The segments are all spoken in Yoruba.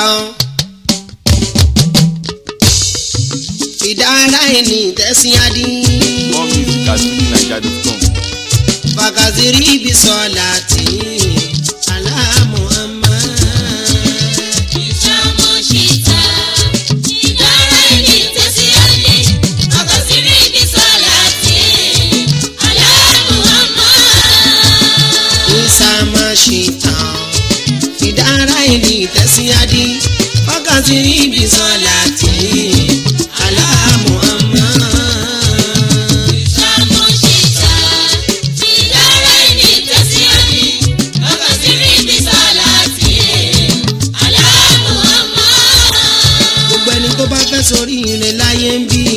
ìdára ẹni tẹ̀sí adí. more music at fujininja.com. fakaziri ibi sọlá tí aláàmú ọmọ. Ìṣàmọ̀ṣìta, ìdára ẹni tẹ̀síwájú, ọkọ̀ sí rí ibi sọ̀lá tí aláàmúhámá. ìsàmọ̀ṣìtà ìdára ẹni tẹ̀sí adí. fakaziri ibi sọlá tí aláàmú ọmọ. Ìṣàmọ̀ṣìta, ìdára ẹni tẹ̀síwájú, ọkọ̀ sí rí ibi sọ̀lá tí aláàmúhámá. gbogbo ẹni tó bá fẹ́ sórí ilẹ̀ láyé ń bí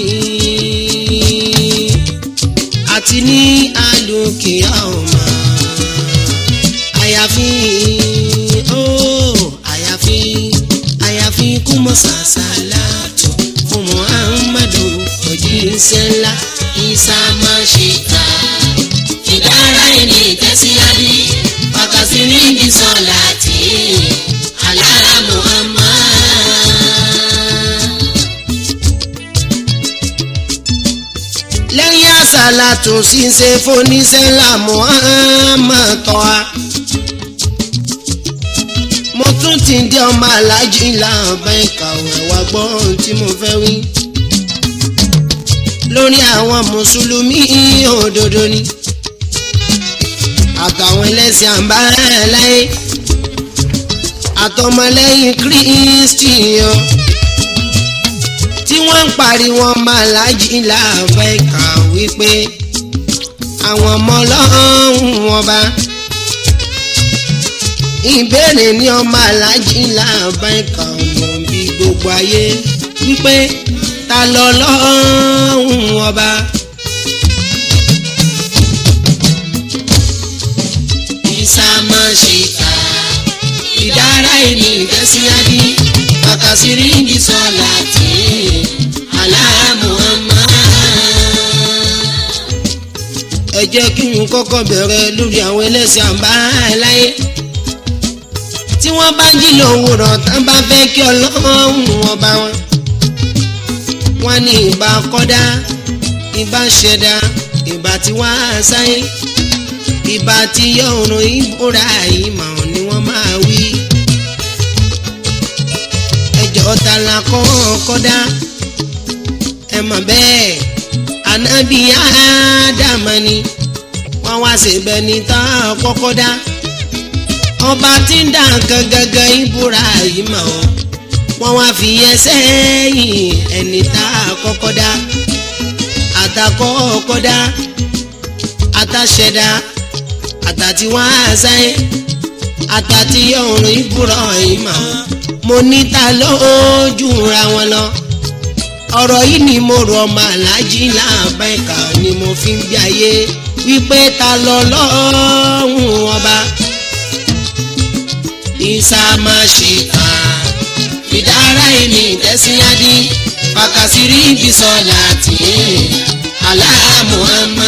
àti ní àlùkìyà ọ̀mà àyàfi ó àyàfi àyàfi kú mọ́ sàṣàlátù fún muhammadu òjíṣẹ́ ńlá isa máa ṣe ta ìdára ẹni tẹ̀síwájú, ọkọ̀ sí rí ibi sọ̀lá tí aláàmúhámá. lẹ́yìn àṣàlátù ṣíṣe fóníṣẹ́ ńlá muhammad tọ́a. mo tún ti dé ọmọ alájí láàbá ìkàwé wa gbọ́ ohun tí mo fẹ́ wí. lórí àwọn mùsùlùmí òdodo ni àtàwọn ẹlẹ́sìn àbáláyé àtọmọlẹ́yìn kristi o tí wọ́n ń pariwo ọmọ alájí láàbá ìkà wípé àwọn ọmọ ọlọ́run ọba ìbéèrè ní ọmọ alájí láàbá ìkà ọmọ bí gbogbo ayé wípé ta lọ lọ́run ọba. ìsàmọ̀ṣìkà ìdára ẹni ìtẹ́síwájú àkàsírí ìdí sọ́la tí aláàmúhàmá. ẹ jẹ́ kí n kọ́kọ́ bẹ̀rẹ̀ lórí àwọn ẹlẹ́sìn àbáláyé tí wọ́n bá jí lówùrọ̀ tán bá fẹ́ kí ọlọ́run ọba wọn. wọ́n ní ìbá kọ́dá ìbá ṣẹ̀dá ìbá tí wọ́n á sáyé ìbá tí yọ òrùn ìbúra ìmọ̀ ni wọ́n máa wí. ẹjọ́ ta la kọ́ kọ́dá ẹ mọ̀ bẹ́ẹ̀ ànábì ádámà ni wọ́n wá síbẹ̀ ní tá a kọ́kọ́ dá ọba tí ń dà nǹkan gangan ìbúra ìmọ̀ wọ́n wá fi yẹn sẹ́yìn ẹni tá a kọ́kọ́ dá àtàkọ́ kọ́dá àtàṣẹ̀dá àtàtí wá sáyé àtàtí ọ̀run ìbúra ìmọ̀ mo ní ta lójú ra wọn lọ ọ̀rọ̀ yìí ni mo rọ ọmọ aláàjì láàbá ẹ̀ka ni mo fi ń bí ayé wípé ta lọ lọ́hùn ọba ìsàmàṣìkà ìdára ẹni tẹ̀síyádì pàkàsírí ibi sọ̀lá tì í aláàmúhámá.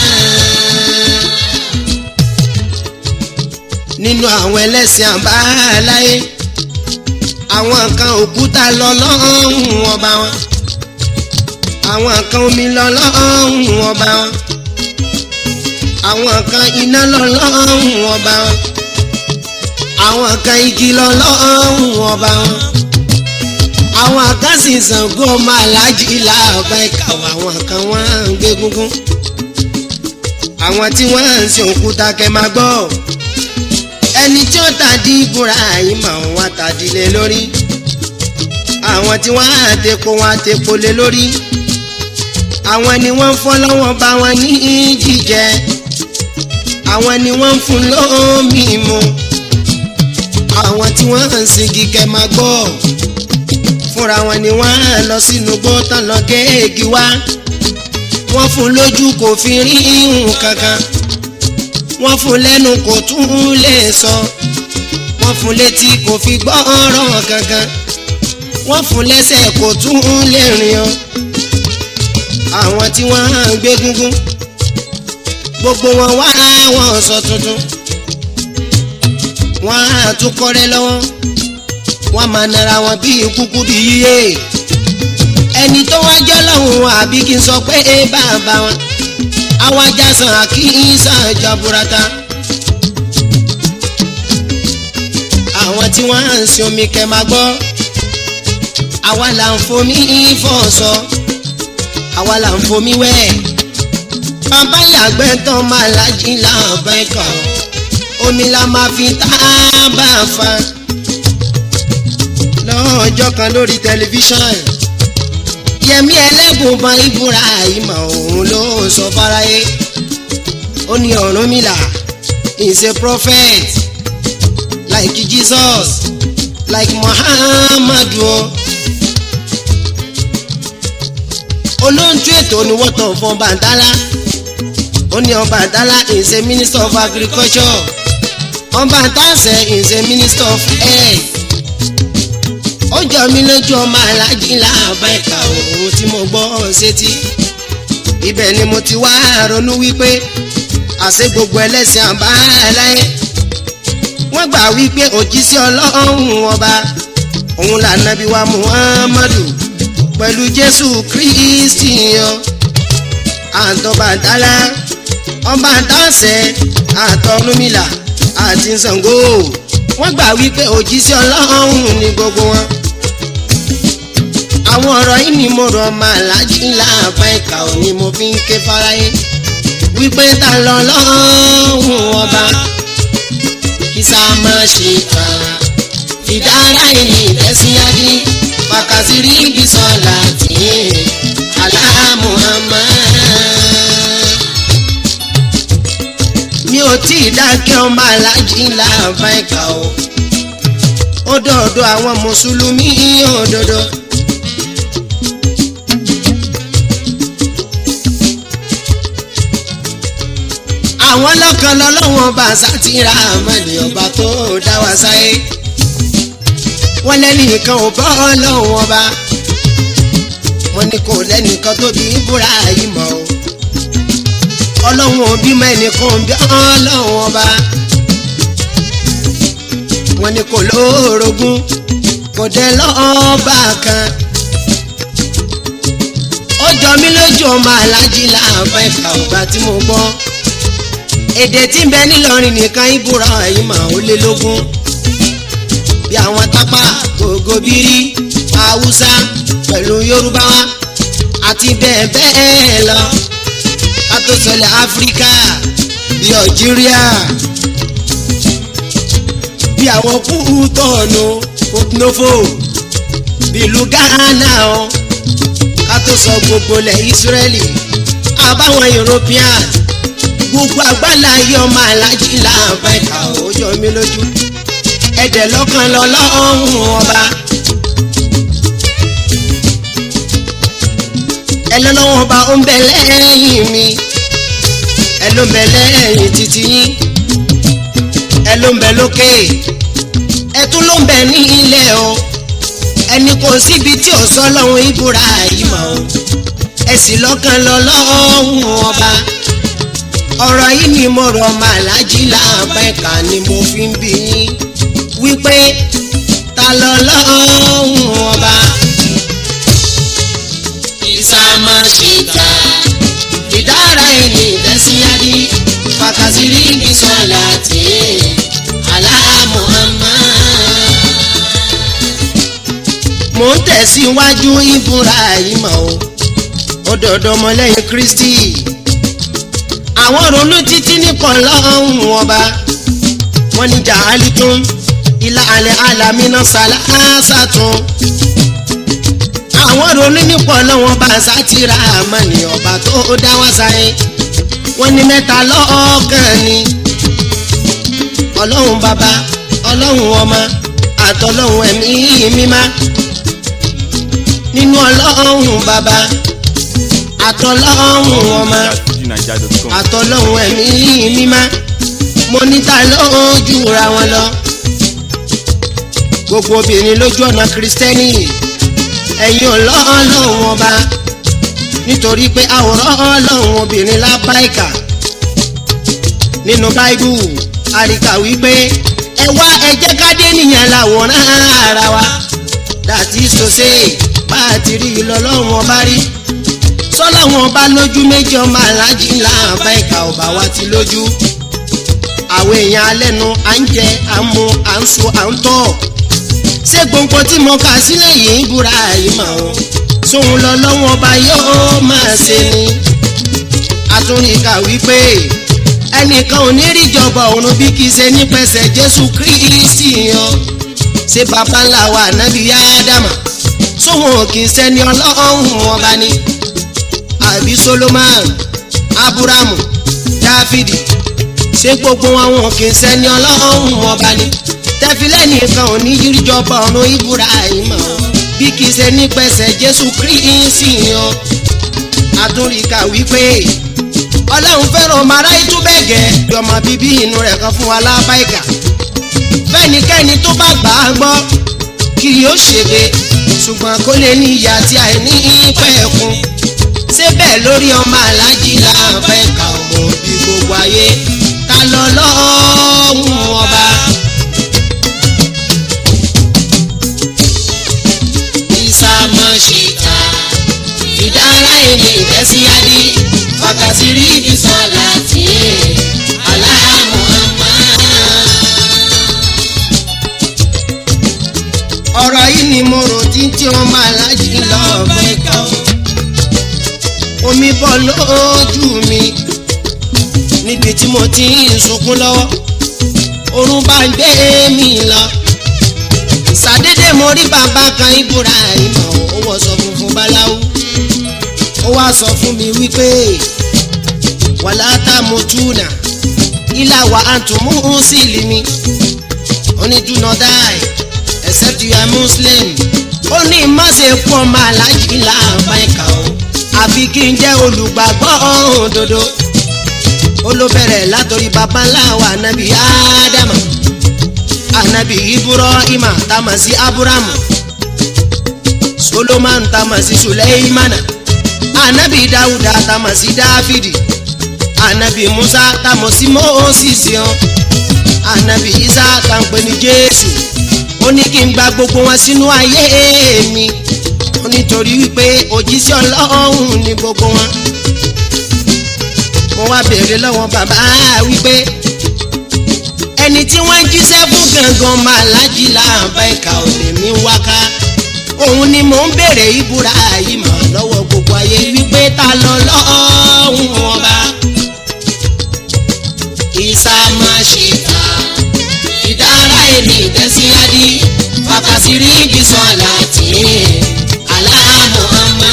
nínú àwọn ẹlẹ́sìn àbáláyé àwọn kan òkúta lọ lọ́hùn ọba wọn àwọn kan omi lọ lọ́hùn ọba wọn àwọn kan iná lọ lọ́hùn ọba wọn àwọn kan igi lọ lọ́hùn ọba wọn àwọn kan sì Ṣàngó ọmọ aláàjì làbá ìkàwé àwọn kan wọ́n ń gbé gúngún àwọn tí wọ́n ń sin òkúta kẹ́ máa gbọ́ ẹni tí ó tàdí ìbúra yìí mà wọ́n tàdí lé lórí àwọn tí wọ́n á tepo wọn á tepo lé lórí àwọn ni wọ́n ń fọ́ lọ́wọ́ bá wọn ní jíjẹ àwọn ni wọ́n ń fún lómi mu àwọn tí wọ́n ń sin kíkẹ́ máa gbọ́ fúnra wọn ni wọ́n á lọ sínú gbó tán lọ géègì wá wọ́n fún lójú kò fi rí ihun kankan wọ́n fún lẹ́nu kò tún lè sọ wọ́n fún létí kò fi gbọ́ ọ̀rọ̀ kankan wọ́n fún lẹ́sẹ̀ kò tún lè rìn ọ́ àwọn tí wọ́n á gbé gúngún gbogbo wọn wá wọn sọ tuntun wọ́n á tún kọ́rẹ́ lọ́wọ́ wọ́n máa nara wọn bí kúkú bí yíyé ẹni tó wá jẹ́ lọ́hùn àbí kí n sọ pé ẹ bàbá wọn àwọn ajá sàn kí n sàn jaburata àwọn tí wọ́n ń sin omi kẹ́ máa gbọ́ àwa là ń fomi fọ̀ọ̀sọ àwa là ń fomi wẹ̀ bàbá yàgbẹ́ tán máa lájí láàbẹ̀ kàn omi la máa fi tá a bá fa lọ́jọ́ kan lórí tẹlifíṣàn yẹmi ẹlẹ́gùnbọn ibùra ìmọ̀ òun ló sọ fáráyé ó ní Ọ̀rúnmìlà is a prophet like Jesus like Muhammadu o. olóńtú ètò ni wọ́n tàn fún Bàǹtálá ó ní Ọbàtálá is a minister of agriculture Ọbàtásẹ̀ is a minister of health ó jọ mí lójú ọmọ alájí láàbá ẹ̀ka òun tí mo gbọ́ sétí ibẹ̀ ni mo ti wá ronú wípé àṣẹ gbogbo ẹlẹ́sìn àbáláyé wọ́n gbà wípé òjíṣẹ́ ọlọ́run ọba òun lànàbí wa Muhammadu pẹ̀lú Jésù Kristi yan àtọ̀bàtálá Ọbàtásẹ̀ àtọ̀rúnmìlà àti Ṣàngó wọ́n gbà wípé òjíṣẹ́ ọlọ́run ni gbogbo wọn. àwọn ọ̀rọ̀ yìí ni mo rọ̀ máa lájí láàbá ìkà ò ní mo fi ń ké fáráyé wípé ta lọ lọ́hùn ọba kí sá má ṣe kà ìdára ìní ìtẹ́síyájí pàkàtìrí ibi sọ̀lá tì alá Muhammad mi ò tí ì dákẹ́ ọmọ alájí láàbá ìkà o ó dọ̀dọ̀ àwọn mùsùlùmí òdodo. àwọn lọ́kàn lọ́lọ́wọ́n bá sátìrà àmọ́ni ọba tó dá wa sáyé wọ́n lẹ́nìkan ò bọ́ lọ́wọ́n ọba wọ́n ní kò lẹ́nìkan tóbi búra yìí mọ́ o ọlọ́run òbí mẹ́nìkan bí ọlọ́run ọba wọ́n ní kò lóorogún kò dé lọ́ọ́bà kan ó jọ mí lójú ọmọ alájí láàbá ẹ̀ka ọba tí mo gbọ́ èdè tí ń bẹ nílọrin nìkan ìbúra ẹ̀yìn mà ó lé lógún bí àwọn tápà gògòbírí haúsá pẹ̀lú yorùbá wa àti bẹ́ẹ̀ bẹ́ẹ̀ lọ kátó sọlẹ̀ áfíríkà bí algeria bí àwọn kútọ̀ọ̀nù kòtùnófò bí ìlú ghana o kátó sọ gbogbo lẹ̀ israeli àbáwọn european gbogbo àgbàlá ayé ọmọ alájí làbá ẹ̀ka òjò mi lójú ẹ̀dẹ̀ lọ́kàn lọ́lọ́run ọba. ẹ lọ́lọ́wọ́n ọba ó ń bẹ lẹ́yìn mi ẹ ló ń bẹ lẹ́yìn títí yín ẹ ló ń bẹ lókè ẹ tún ló ń bẹ ní ilẹ̀ o ẹni kò síbi tí ò sọ lọ́hùn ìbúra yìí mọ̀ o ẹ sì lọ́kàn lọ́lọ́run ọba ọ̀rọ̀ yìí ni mo rọ̀ màlájí láàbá ẹ̀ka ni mo fi ń bí yín wípé ta lọ́lọ́run ọba ìsàmọ̀ṣìta ìdára ẹni ìtẹ́síyájí fàkàsírí ní sọ́lá tí alá Muhammad. mo ń tẹ̀síwájú ìbúra yìí mọ̀ o ó dọ̀dọ̀ ọmọlẹ́yìn Kristi àwọn ronú títí nìkan lọ́hùn ọba wọ́n ní jàálì tún ilá alẹ́ alamínà sàlásà tún àwọn ronú nípa ọlọ́wọ́n bá sátìrà àmọ́ ní ọba tó dá wá sáyé wọ́n ní mẹ́ta lọ́ọ̀kan ni ọlọ́run bàbá ọlọ́run ọmọ àtọlọ́run ẹ̀mí mímá nínú ọlọ́run bàbá àtọlọ́run ọmọ FujiNaija.com. àtọlọ́run ẹ̀mí mímá mo níta lójú ra wọn lọ gbogbo obìnrin lójú ọ̀nà kristẹni ẹ̀yin ọlọ́run ọba nítorí pé àwòrán ọlọ́run obìnrin lábáìkà nínú báíbù àríkà wípé ẹ wá ẹ jẹ́ ká dé ènìyàn làwòrán ara wa dàtí sọ́sẹ́ bá a ti rí lọ́lọ́run ọba rí sọ́lọ́run ọba lójú méjì ọmọ aláàjì láàbá ìka ọba wa ti lójú àwọn èèyàn alẹ́nu à ń jẹ à ń mu à ń so à ń tọ̀ ṣé gbogbo tí mo kà sílẹ̀ yìí ń búra yìí mà ó sóhun lọ́lọ́run ọba yóò máa ṣe ni àtúnríkà wípé ẹnìkan ò ní rí ìjọba ọ̀run bí kì í ṣe nípasẹ̀ jésù kristi yan ṣé baba ńlá wa nábì ádámà sóhun kì í ṣẹni ọlọ́run ọba ni àbí solomon aburamu dáfídì ṣé gbogbo àwọn kì í ṣẹni ọlọ́run ọba ni tẹfilẹ́ nìkan ò ní rí ìjọba ọ̀run ibrahim bí kì í ṣe nípasẹ̀ jésù kristi yan àtúnríkà wípé ọlọ́run fẹ́ràn ọmọ aráyé tó bẹ́ẹ̀ gẹ́ bí ọmọ bíbí inú rẹ̀ kan fún wa lábáìkà fẹ́nikẹ́ni tó bá gbà á gbọ́ kì yóò ṣègbè ṣùgbọ́n kó lè ní ìyá tí àìní pẹ̀kun ṣé bẹ́ẹ̀ lórí ọmọ aláàjì lábáìkà ọmọ bí gbogbo ayé ta lọ lọ́hùn ọba. ìsàmọ̀ṣìta ìdára ẹni ìtẹ́síyádé wákàtí rí ibi sọ̀lá tí aláàmú àmà. ọ̀rọ̀ yìí ni mo rò tí tí wọ́n máa lájì lọ́ọ̀bẹ kan. omi bọ́ lójú mi níbi tí mo ti ń sunkún lọ́wọ́ oorun bá ń gbé mi lọ. sàdédé mo rí bàbá kan Ibrahim ó wọ̀ sọ funfun báláwú ó wá sọ fún mi wípé wàlá tamutuna ilà wà àtúmú sílìmí ó ní do not die except you are muslim ó ní má ṣe pọ̀ máa lájì láàbá ìkà o àfi kí n jẹ́ olùgbàgbọ́ òdodo ó ló bẹ̀rẹ̀ látọ̀rí baba ńlá wa anabi ádámà anabi ibrahima tamasi aburamu solomon tamasi suleimana anabi dawuda tamasi dáfídì anabi musa tamasi moses yan anabi isa tampe ni jésù ó ní kí n gba gbogbo wọn sínú ayé mi ó nítorí wípé òjíṣẹ́ ọlọ́run ni gbogbo wọn mo wá béèrè lọ́wọ́ bàbá wípé ẹni tí wọ́n ń jíṣẹ́ fún gangan máa lájì láàbá ìka òde mi wáká òun ni mò ń béèrè ìbúra yìí mọ̀ lọ́wọ́ gbogbo ayé wípé ta lọ lọ́hùn ọba ìsàmàṣìkà ìdára ẹni ìtẹ́síyádì wákàtí rí ibi sọ̀lá tì í aláàmú àmà.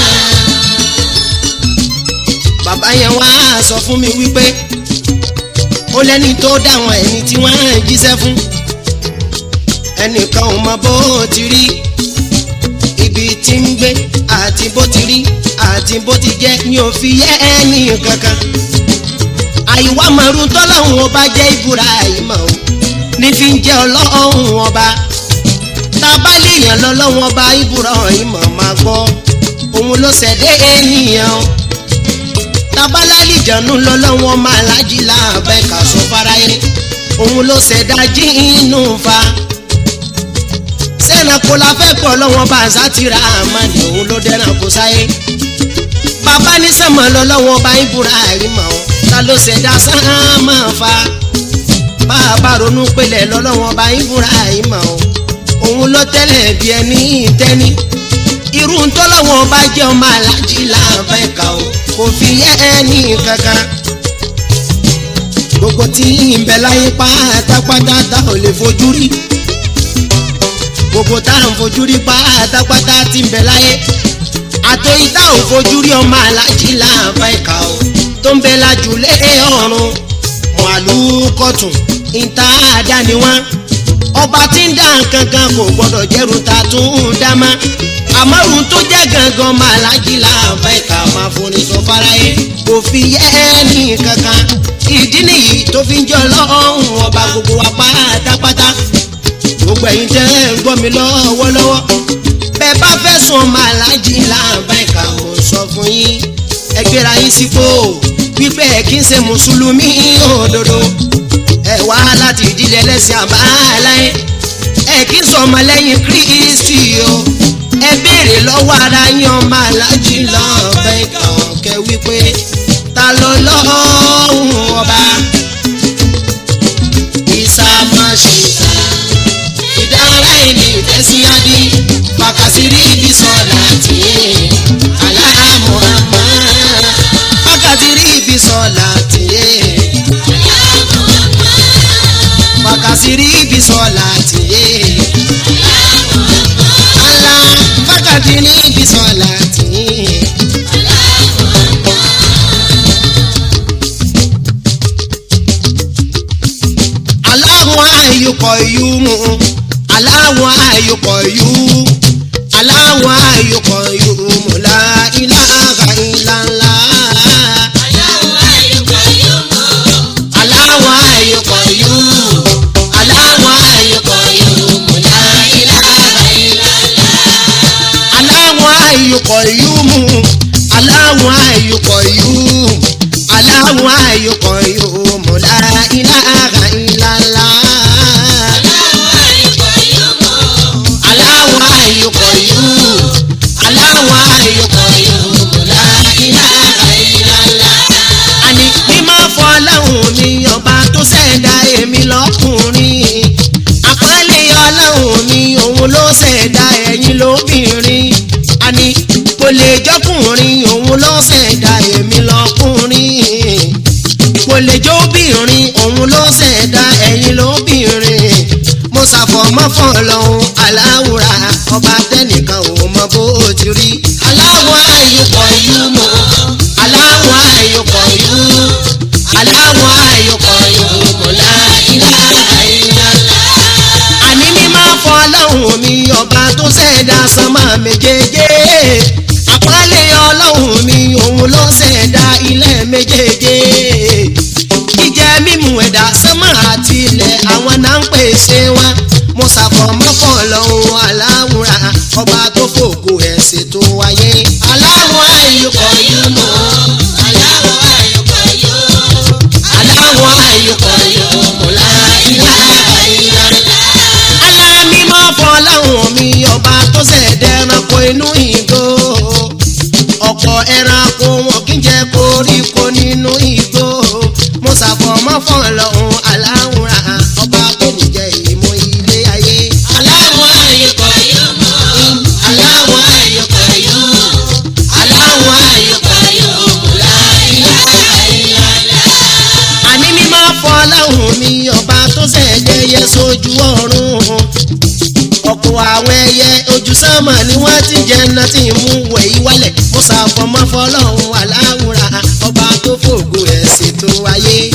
bàbá yẹn wá sọ fún mi wípé ó lẹ́ni tó dáwọn ẹni tí wọ́n ń jíṣẹ́ fún ẹnìkan ò mọ bó ti rí ibi tí ń gbé àti bó ti rí àti bó ti jẹ́ ni ò fi yẹ ẹni kankan àìwá màrún tọ́lọ́hún ọba jẹ́ ìbúra ìmọ̀ o ní fi ń jẹ́ ọlọ́hún ọba tábàlìyàn lọ́lọ́hún ọba ìbúra ìmọ̀ máa gbọ́ òun ló ṣẹ̀dẹ̀ ènìyàn tabalálìjànú lọ́lọ́hún ọmọ alájí láàbẹ̀ kà sọ fáráyé òun ló ṣẹ̀dá jíínú fa sẹ́nàkó la fẹ́ pọ̀ lọ́wọ́ bá àzátìrà àmàlì òun ló dẹ́ràn kó sáyé bàbá ní sẹ́mọ̀ lọ́lọ́wọ́ bá ìbúra ìmọ̀ o ta ló ṣẹ̀dá sáàmà fa bá a bá ronú pélé lọ́lọ́wọ́n bá Ibrahim o òun ló tẹ́lẹ̀ bí ẹni tẹ́ni irú ntọ́lọ́wọ́n bá jẹ́ ọmọ alájí láàbẹ̀ ká o kò fi yẹ ẹni kankan gbogbo tí ń bẹ láyé pátápátá tá ò lè fojú rí gbogbo tá à ń fojú rí pátápátá tí ń bẹ láyé àtẹ̀yí tá ò fojú rí ọmọ alájí láàbẹ̀ ká o tó ń bẹ lájúlé ọ̀run màlúkọ̀tún ìta àdáni wọn ọba tí ń dá kankan kò gbọdọ̀ jẹ́rù ta tún ń dá má àmọ́rùn tó jẹ́ gangan máa lájí láàbẹ̀ ká máa forí sọ fáráyé kò fi yẹ ẹni kankan ìdí nìyí tó fi ń jọ lọ́hùn ọba gbogbo wa pátápátá gbogbo ẹ̀yin tẹ́ ń gbọ́ mi lọ́wọ́lọ́wọ́ bẹ́ẹ̀ bá fẹ́ sùn máa lájí láàbẹ̀ ká mo sọ fún yín ẹ gbéra yín sípò wípé ẹ kí n ṣe mùsùlùmí òdodo ẹ wá láti ìdílé ẹlẹ́sìn àbáláyé ẹ̀ kí sọmọ lẹ́yìn kristi o ẹ béèrè lọ́wọ́ ara yín ọmọ alájí lọ́ọ̀bẹ kọ̀ọ̀kẹ́ wípé ta ló lọ́hùn ọba ìsàmọ̀ṣìṣà ìdára ẹni ìtẹ́síádì fàkàsírí ibi sọ̀lá tìyẹ aláàmú àmọ́ fàkàsírí ibi sọ̀lá tìyẹ fàkàsírí ibi sọ̀lá tìyẹ alá fàkàsírí ibi sọ̀lá tìyẹ. aláwọ̀ ayọ̀kọ̀ yú mu aláwọ̀ ayọ̀kọ̀ yú aláwọ̀ ayọ̀kọ̀ yú mu la ilaha illallah aláwọ̀ ayọ̀kọ̀ yú aláwọ̀ ayọ̀kọ̀ yú mu la ilaha illallah aláwọ̀ ayọ̀kọ̀ yú mu aláwọ̀ ayọ̀kọ̀ yú aláwọ̀ ayọ̀kọ̀ yú mu la ilaha illallah. aláwọ̀ ayọ̀kọ̀ yóò aláwọ̀ ayọ̀kọ̀ yóò la ilaha illallah. àní mímọ́ fọláhùn mi ọba tó ṣẹ̀dá èmi lọ́kùnrin àpọ́nlé ọlọ́hùn mi òun ló ṣẹ̀dá ẹ̀yin lóbìnrin àní kò lè jọ́kùnrin òun ló ṣẹ̀dá èmi lọ́kùnrin kò lè jó obìnrin òun ló ṣẹ̀dá ẹ̀yin lóbìnrin mo ṣàfọ̀mọ́ fọlọ́hún aláwùrà ọba tẹnìkan ò mọ bó ti rí aláwọ̀ ayọ̀kọ̀ yú mọ́ aláwọ̀ ayọ̀kọ̀ yú aláwọ̀ ayọ̀kọ̀ yú mọ́ láìláha illallah. àní mímọ́ fọlọ́hún mi ọba tó ṣẹ̀dá sánmà méjèèjì àpọ́nlé ọlọ́hún mi òun ló ṣẹ̀dá ilẹ̀ méjèèjì jíjẹ mímu ẹ̀dá sánmà àti ilẹ̀ àwọn náà ń pèsè wa mo ṣàfọ̀mọ́ fọlọ́hún aláwùrà ọba tó fògo ẹ̀ ṣètò wáyé aláwọ̀ ayọ̀kọ̀ yú mọ́ aláwọ̀ ayọ̀kọ̀ yú aláwọ̀ ayọ̀kọ̀ yú mọ́ láìláha illallah. alámímọ́ fọlọ́hún mi ọba tó ṣẹ̀dẹ̀ ẹranko inú ìgò ọ̀pọ̀ ẹranko wọn kì í jẹ koríko nínú igbó mo ṣàfọ̀mọ́ fọlọ́hún aláwùrà ọba tó nìjẹ́ ìmọ̀ ilé ayé. aláwọ̀ ayọ̀kọ̀ yú mọ́ aláwọ̀ ayọ̀kọ̀ yú aláwọ̀ ayọ̀kọ̀ yú mọ́ láìláha illallah. àní mímọ́ fọlọ́hún mi ọba tó ṣẹ̀dẹ̀ yẹ sójú ọ̀run ọ̀pọ̀ àwọn ẹyẹ ojú sánmà ni wọ́n ti jẹ ẹná tí ń mú wẹ̀yí wálẹ̀ mo ṣàfọ̀mọ́ fọlọ́hún aláwùrà ọba tó fògo ẹ̀ ṣètò ayé.